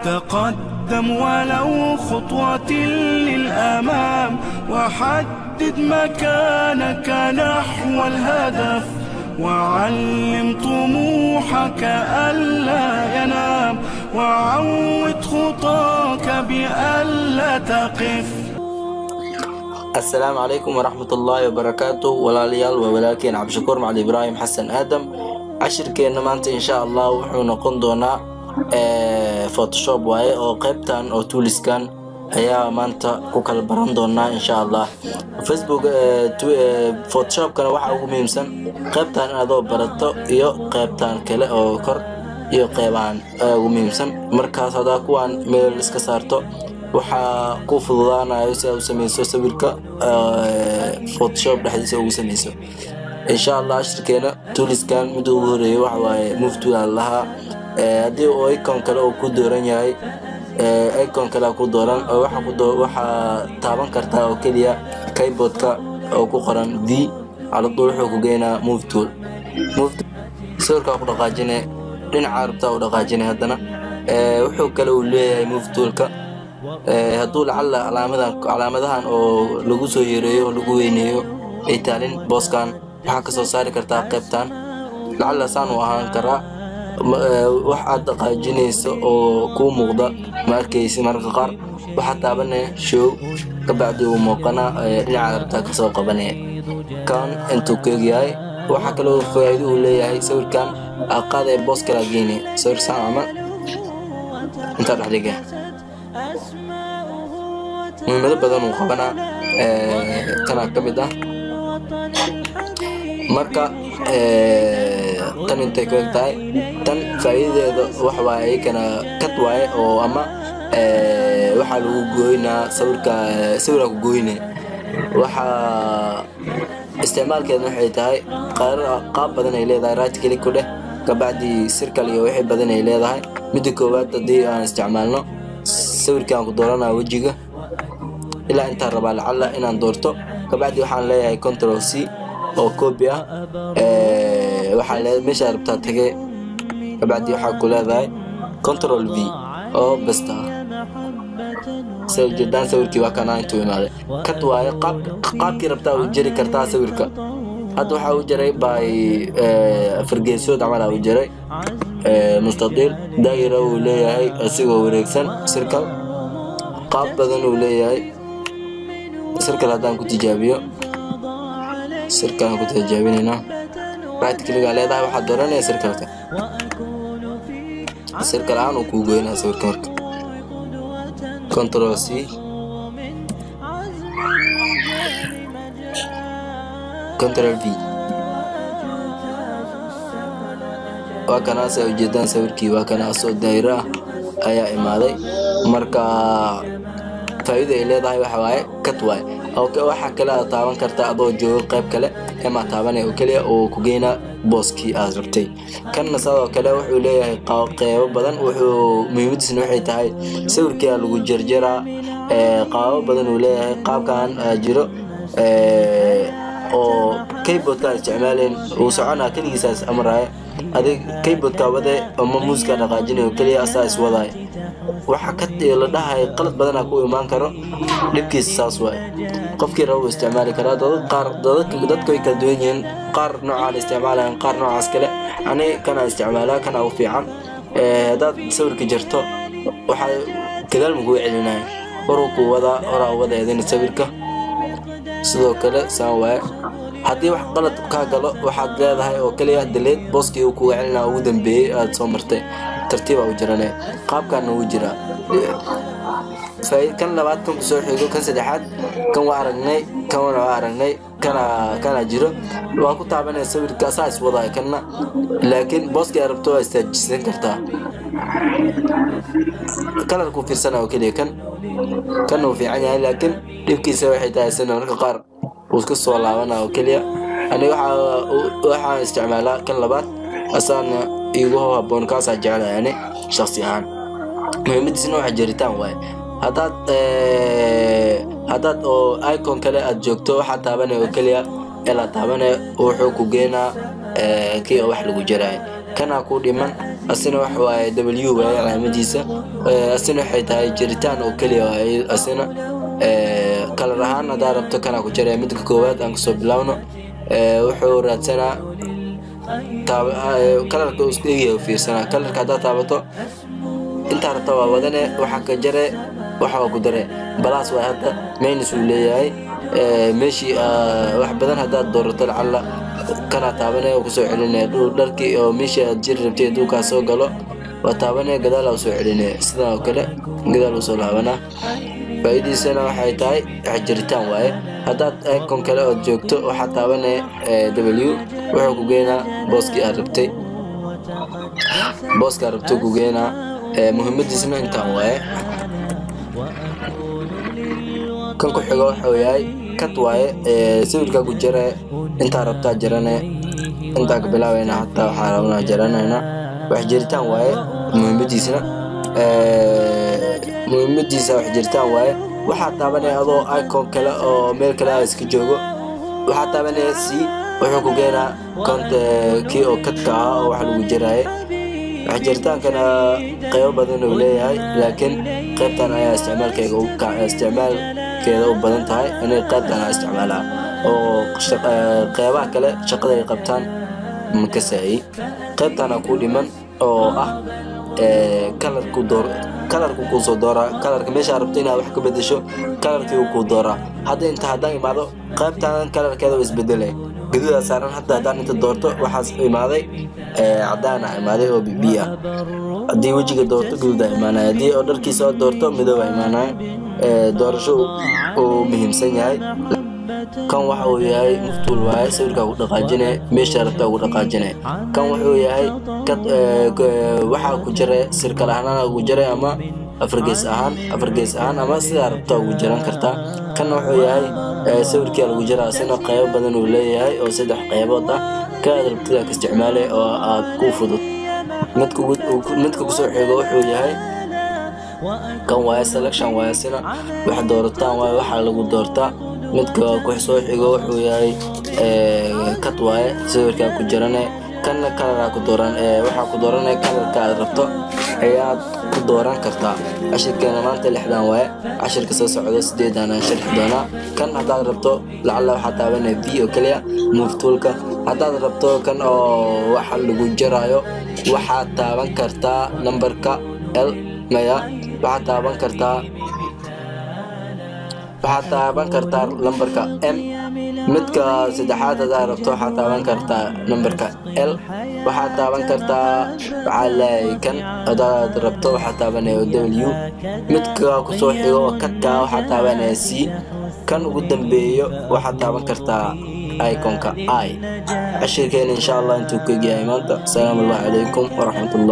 تقدم ولو خطوة للأمام وحدد مكانك نحو الهدف وعلم طموحك ألا ينام وعود خطاك بألا تقف asalaamu calaykum waraxmatullaahi wabarakaatu walaalayaal waa walaalkeen cabdishakuur macali ibraahim xasan aadam cashirkeenna maanta insha allah wuxuu noqon doonaa photoshop waaye oo qaybtan oo tuuliskan ayaa maanta ku kala baran doonaa insha allah facebook photoshopkana waxaa ugu muhiimsan qaybtan adoo barato iyo qaybtan kale oo kor iyo qeybahan ayaa ugu muhiimsan markaas hadaa kuwaan meel iska saarto waxaa ku fududaanayo si aad u samayso sawirka photoshop dhexdiisa ugu samayso insha allah cashirkeena tuuliskan mid ugu horeeyay waxa waaye muftulan lahaa haddii uu icon kale uu ku dooran yahay icon kale ku dooran oo waxaa taaban kartaa oo keliya keyboardka oo ku qoran v caladuul wuxuu ku geynaa move tool sawirkaa ku dhaqaajine dhinaca rabtaa u dhaqaajine haddana wuxuu kale uu leeyahay move toolka hadduu lacalla calaamadahan oo lagu soo yareeyo oo lagu weyneeyo ay taalin booskan waxaa ka soo saari kartaa qaybtan lacalla saan u ahaan karaa wax aad dhaqaajinayso oo kuu muuqda ma arkaysi mararka qaar waxaa taabanaya show kabacdi uu muuqana dhinaca rabtaa kasoo qabanaya kan intuu keegyahay waxaa kaloo faa'iido uu leeyahay sawirkan aqaadee boos kalaa geynaya sawir saan camal intaa dhexdhiga muhiimado badan uu qabanaa kanaa ka mid ah marka tan intay ku eg tahay tan faa'iidadeeda wax waaye iyakana kad waaye oo ama waxaa lagu gooynaa sawirka sawira ku gooyne waxaa isticmaalkeedna waxay tahay qaab badan ay leedahay right click ku dheh kabacdi sirkal iyo wixii badan ay leedahay midda koowaad haddii aan isticmaalno sawirkii aan ku dooranaa wejiga ilaa intaan rabaa lacalla inaan doorto kabacdi waxaan leeyahay control c oo copy ah waxaa meeshaa rabtaa tage kabacdi waxaa ku leedahay control v oo besta ah jeedaan sawirkii waa kana intuu imaaday kad waaye qaabkii rabtaa u jari kartaa sawirka hadda waxaa u jaray by fargeesood camal u jaray mustaqiil daa'ira uu leeyahay asigoo wareegsan sirkal qaab badan uu leeyahay sirkal haddaan ku tijaabiyo sirkalaan ku tijaabinaynaa right kligaa leedahay waxaad dooranaya sirkalka sirkal ahaan uu kuu goynaa sawirka marka control c control v waa kanaas ay ujeedaan sawirkii waa kanaasoo daa'iro ah ayaa imaaday marka faa'iida ay leedahay waxa waaye kat waaye waxaa kale aad taaban kartaa adoo joogo qayb kale emaa taabanaya oo keliya oo ku geynaa booskii aad rabtay kanna sidoo kale wuxuu leeyahay qeybo badan wuxuu muhiimadiisna waxay tahay sawirkia lagu jarjaraa qaabo badan uu leeyahay qaabkan jiro oo keyboardka isticmaaleen uu soconaa keligiisaas amraya adig keyboardka wade ama muuska dhaqaajinay oo keliya asaa iswadaay waxa ka la dhahay qalad badanaa ku imaan karo dhibkiisa saas waay qofkii raba uu isticmaali karaa dadad qaar dadku way kala duwan yihiin qaar noocaan isticmaalayan qaar noocaas kale ani kanaa isticmaalaa kanaa u fiican haddaad sawirka jarto waxaa gadaal makuu celinaya horuu kuu wadaa horaa wadeedin sawirka sidoo kale saan waaye haddii wax qalad kaa galo waxaad leedahay oo keliya daleed booskii uu kuga celinaa ugu dambeeyey aad soo martay tartiibaa u jirane qaabkaana wuu jiraa kan labaad kan kusoo xigo kan saddexaad kan waa aragnay kan waa aragnay kana kana jiro waa ku taabanaya sawirka asaa iswadaay kanna laakiin booskii aad rabto waa istaajisan kartaa kalarkuu fiirsana oo keliya kan kan uu fiican yahay laakiin dhibkiisa waxay tahay sina marka qaar uu iska soo laabana oo keliya aniga waxaan isticmaalaa kan labaad asaana igu haboon kaasaa jeclaya ani shaksi ahaan muhiimadiisna waxa jaritaan waaye haddaad haddaad oo icon kale aad joogto waxaa taabanaya oo keliya ilaa taabanaya wuxuu ku geenaa kii oo wax lagu jaraayo kanaa ku dhiman asina wax waaye w waaye calaamadiisa asina waxay tahay jiritaan oo keliya waaye asina kalar ahaan haddaa rabto kanaa ku jaraya midka koowaad aan kasoo bilaawno wuxuu raadsanaa kalarka isku egyahay fiirsanaa kalarka haddaa taabato intaa rabta waa wadane waxaa ka jare waxaa ku dare balaas waa hadda maynis uu leeyahay meeshii wax badan haddaad doorato lacalla kanaa taabanaya oo kusoo celinaya dharkii oo meeshii aad jiri rabtay hadduu kaa soo galo waa taabanaya gadaal aa usoo celinaya sidan oo kale gadaal usoo laabanaa faa'iidiisana waxay tahay wax jiritaan waaye haddaad icon kale ood joogto waxaa taabanaya w wuxuu ku geynaa booskii aad rabtay booska aad rabto ku geynaa muhiimadiisna intaan waaye kan ku xigo wuxuu yahay kad waaye sawirkaa ku jira intaa rabtaa jarane intaa ka bilaabeyna hataa waxaa rabnaa jaranayna wax jiritaan waaye muhiimadiisna muhiimadiisa wax jiritaan waaye waxaa taabanaya adoo icon kale oo meel kale aa iska joogo waxaa taabanaya c wuxuu ku geenaa konta kii oo kadka ahaa oo wax lagu jiraaye wax jiritaankana qaybo badan uu leeyahay laakiin qaybtan ayaa isticmaalkeega isticmaalkeeda u badan tahay inay qaybtan aa isticmaalaa oo qeybaha kale shaqada ay qabtaan makasaayi qaybtana ku dhiman oo ah kalarku door kalarku kuu soo dooraa kalarka meeshaa rabto inaad wax ka bedesho kalarkii uu kuu dooraa hadda inta haddaan imaado qaybtan kalarkeeda waa isbedelay gaduudaa saaran hadda haddaan inta doorto waxaas imaaday cadaana imaaday oo bibi ah haddii wejiga doorto gaduudaa imaanaya haddii oo dharkiisa oo doorto midooba imaanaya doorasho uu muhiimsan yahay kan waxa uu yahay muftuul waaye sawirkaa ku dhaqaajinaya meesha rabtaa ugu dhaqaajinaya kan wuxuu yahay waxaa ku jira sirkal ahaan ugu jiray ama afargees ahaan afargees ahaan ama sidaa rabtaa ugu jiran kartaa kanna wuxuu yahay sawirkia lagu jiraa asina qaybo badan uu leeyahay oo saddex qaybood ah ka aad rabtidaa ka isticmaalay oo aad ku fudud midka kusoo xigo wuxuu yahay kan waaye selection waaye sina wax doorataan waaye waxaa lagu doortaa midka ku soo xigo wuxuu yahay kad waaye sawirkaa ku jirane kanna kalaraa ku dooran waxaa ku dooranaya kalarka aad rabto ayaad ku dooran kartaa cashirkeena maanta lixdan waaye cashirka soo socdo sideedan aan sharxi doonaa kan haddaad rabto lacalla waxaa taabanaya v oo keliya muftuulka haddaad rabto kan oo waxa lagu jaraayo waxaad taaban kartaa nambarka l maya waxaad taaban kartaa waxaad taaban kartaa lambarka m midka saddexaad haddaad rabto waxaad taaban kartaa nambarka l waxaad taaban kartaa waxaa leeyahay kan haddaad rabto waxaad taabanaya w midka kusoo xigo oo kadka waxaad taabanaya c kan ugu dambeeyo waxaad taaban kartaa iconka i cashirkeena insha allah intuu ka egyahay maanta asalaamu allahu calaykum waraxmatullah